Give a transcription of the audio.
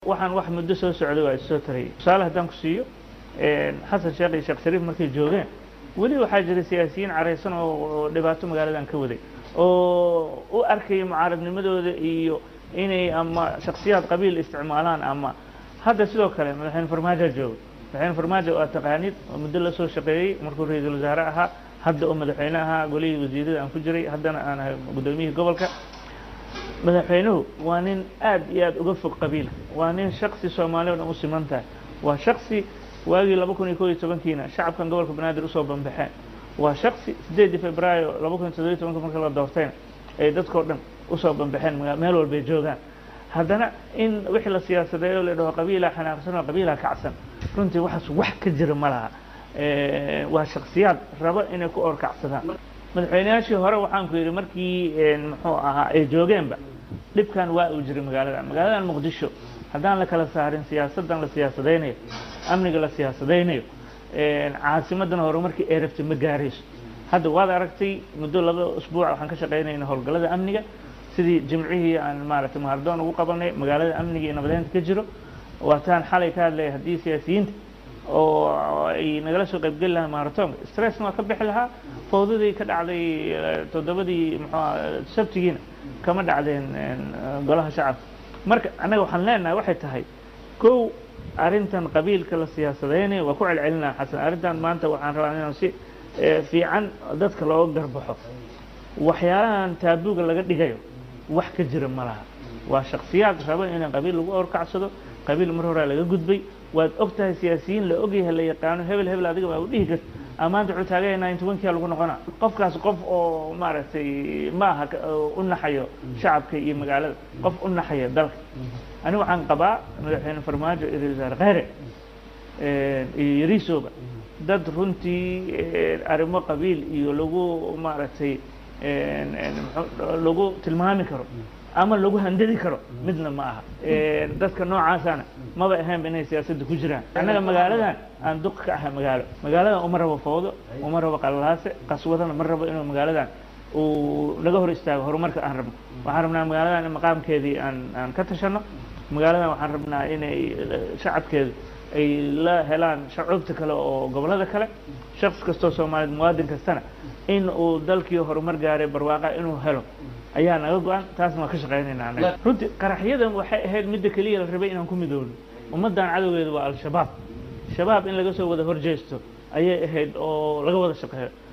waxaan wax muddo soo socday waa issoo tarayay tusaale haddaan ku siiyo xasan sheekh iyo sheekh shariif markay joogeen weli waxaa jira siyaasiyiin caraysan oo dhibaato magaaladan ka waday oo u arkaya mucaaradnimadooda iyo inay ama shaksiyaad qabiil isticmaalaan ama hadda sidoo kale madaxweyne farmaajo jooga madaxweyne farmaajo waa taqaanid oo muddo la soo shaqeeyey markuu ra-iisul wasaare ahaa hadda oo madaxweyne ahaa golihii wasiirada aan ku jiray haddana aan ahay guddoomiyihii gobolka madaxweynuhu waa nin aad iyo aad uga fog qabiilka waa nin shaksi soomaali o dhan u siman tahay waa shaksi waagii laba kun iyo koo iyo tobankiina shacabkan gobolka banaadir usoo banbaxeen waa shaksi sideedii februaayo laba kun iyo toddobiyo tobanka marka la doortayna ay dadkao dhan usoo banbaxeen meel walbay joogaan haddana in wixii la siyaasadeeyo la dhaho qabiilaa xanaaqsan oo qabiilaa kacsan runtii waxaas wax ka jira ma laha waa shaksiyaad rabo inay ku orkacsadaan madaxweyneyaashii hore waxaan ku yidhi markii muxuu ahaa ay joogeenba dhibkan waa uu jiray magaaladan magaaladan muqdisho haddaan la kala saarin siyaasaddan la siyaasadaynayo amniga la siyaasadaynayo caasimadan horumarkii ay rabtay ma gaarayso hadda waad aragtay muddo laba usbuuc waxaan ka shaqaynayna howlgallada amniga sidii jimcihii aan maaragtay mahardoon ugu qabanay magaalada amniga iyo nabadeynta ka jiro waataan xalay ka hadlaya haddii siyaasiyiinta oo ay nagala soo qaybgeli lahaa maratonka stressna waa ka bixi lahaa fawdadii ka dhacday toddobadii muxuu sabtigiina kama dhacdeen golaha shacabka marka annaga waxaan leenahay waxay tahay kow arrintan qabiilka la siyaasadaynayo waa ku celcelinaa xasan arrintan maanta waxaan rabaa inaan si fiican dadka looga garbaxo waxyaalahan taabuuga laga dhigayo wax ka jira ma laha waa shaksiyaad raba in qabiil lagu orkacsado qabiil mar horaa laga gudbay waad og tahay siyaasiyiin la ogyahay la yaqaano hebel hebel adiga baa u dhihi karta amaanta wuxuu taagaya nine tobankia lagu noqonaa qofkaas qof oo maaragtay ma aha u naxayo shacabka iyo magaalada qof u naxaya dalka aniga waxaan qabaa madaxweyne farmaajo iyo ra-isul wasaare kheyre iyo yariisoba dad runtii arrimo qabiil iyo lagu maaragtay lagu tilmaami karo ama lagu handadi karo midna ma aha dadka noocaasana maba ahaynba inay siyaasadda ku jiraan annaga magaaladan aan duq ka ahay magaalo magaaladan uma rabo fawdo uma rabo qalalaase qaswadana ma rabo inuu magaaladan uu naga hor istaago horumarka aan rabno waxaan rabnaa magaaladan in maqaamkeedii aan aan ka tashano magaaladan waxaan rabnaa inay shacabkeedu ay la helaan shacuubta kale oo gobollada kale shaqsi kastoo soomaaliyeed muwaadin kastana in uu dalkii horumar gaaray barwaaqa inuu helo ayaa naga go-an taasna waan ka shaqaynaynaa anaga runtii qaraxyadan waxay ahayd midda keliya la rabay inaan ku midoowno ummaddan cadowgeedu waa al-shabaab shabaab in laga soo wada horjeesto ayay ahayd oo laga wada shaqeeyo